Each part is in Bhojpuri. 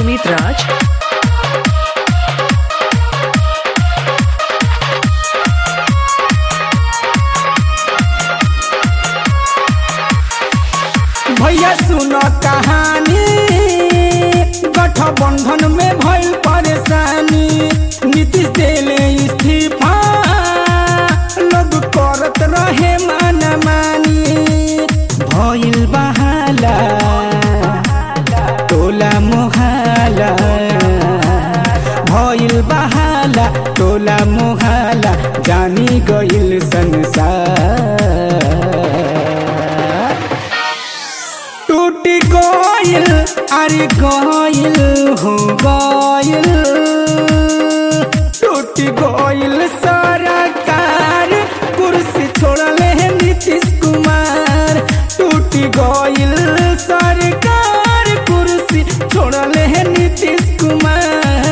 Sumit Raj. भैया सुन कहानी गठबंधन में भइल परेशानी नीतीश देले इस्तीफा लोग करत रहे माना मानी भइल बहाला टोला मोहाला भइल बहाला टोला मोहाला जानी गइल संसार टूट गइल अरे गइल हो गइल टूट गइल सरकार कुर्सी छोड़ले है नीतीश कुमार टूट गइल सरकार कुर्सी छोड़ले है Nitish Kumar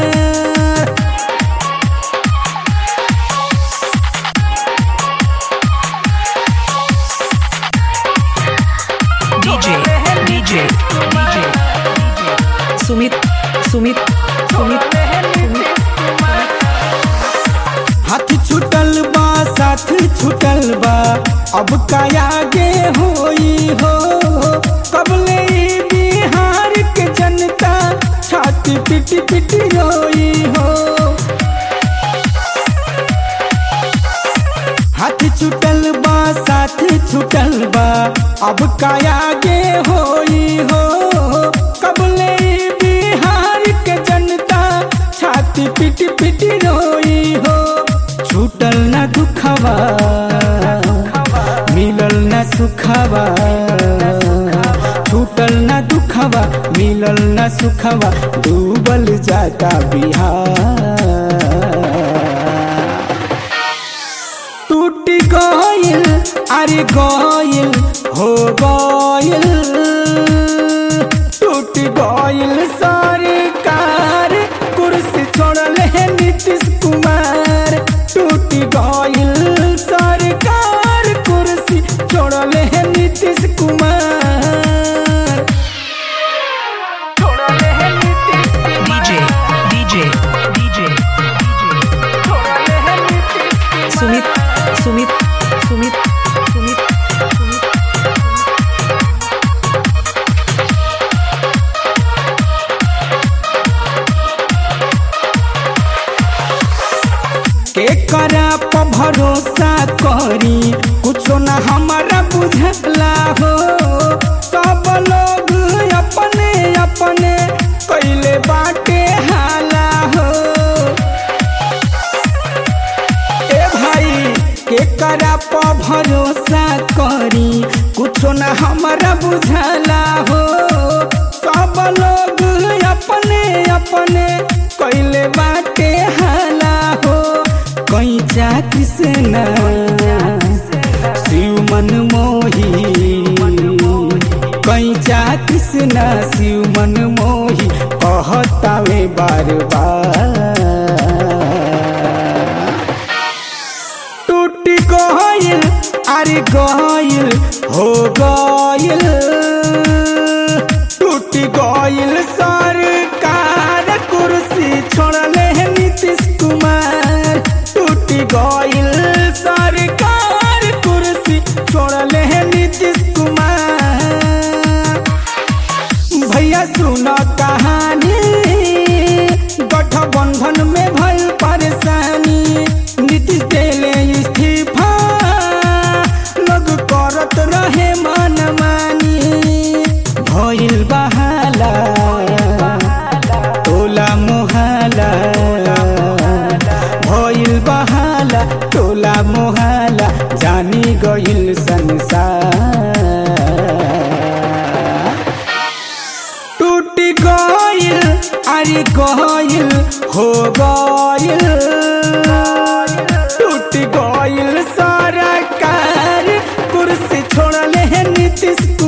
DJ, DJ, DJ. Sumit, Sumit, Sumit, Sumit. हाथ छुटल बा साथ छुटल बा अब का आगे होई हो कबले ई बिहार के जनता छाती पिट पिट रोई हो हाथ छुटल बा साथ छुटल बा अब का आगे होई हो कबले ई बिहार के जनता छाती पिट पिट रोई हो छूटल न दुखवा मिलल न सुखवा छूटल न दुखवा मिलल न सुखवा डूबल जाता बिहार टूट गइल अरे गइल हो गइल टूट गइल सरकार कुर्सी छोड़ले है नीतीश कुमार टूट गइल सरकार कुर्सी छोड़ले है नीतीश कुमार छोड़ले है Nitish DJ, DJ, DJ, DJ. छोड़ले है Nitish Kumar. Sumit, Sumit, Sumit, Sumit, Sumit. के करा प भरोसा करी कुछो न हमारा बुझला हो सब लोग अपने अपने कैले बाटे हाला हो ए भाई के करा प भरोसा करी कुछो न हमारा बुझला हो सब लोग अपने अपने कैले बाटे हाला हो कैचा कृष्ण शिव मन मोही कैचा कृष्ण शिव मन मोही कहतावे बार बार टूट गइल अरे गइल हो गइल टूट गइल सरकार कुर्सी छोड़ले है नीतीश कुमार टूट गइल सरकार कुर्सी छोड़ले है नीतीश कुमार भैया सुन कहानी गठबंधन में भइल परेशानी नीतीश देले इस्तीफा लोग करत रहे मन मानी भइल बहाला टोला मोहाला भइल बहाला टोला मोहाला जानी गइल संसार टूट गइल अरे गइल हो गइल टूट गइल सरकार कुर्सी छोड़ले है नीतीश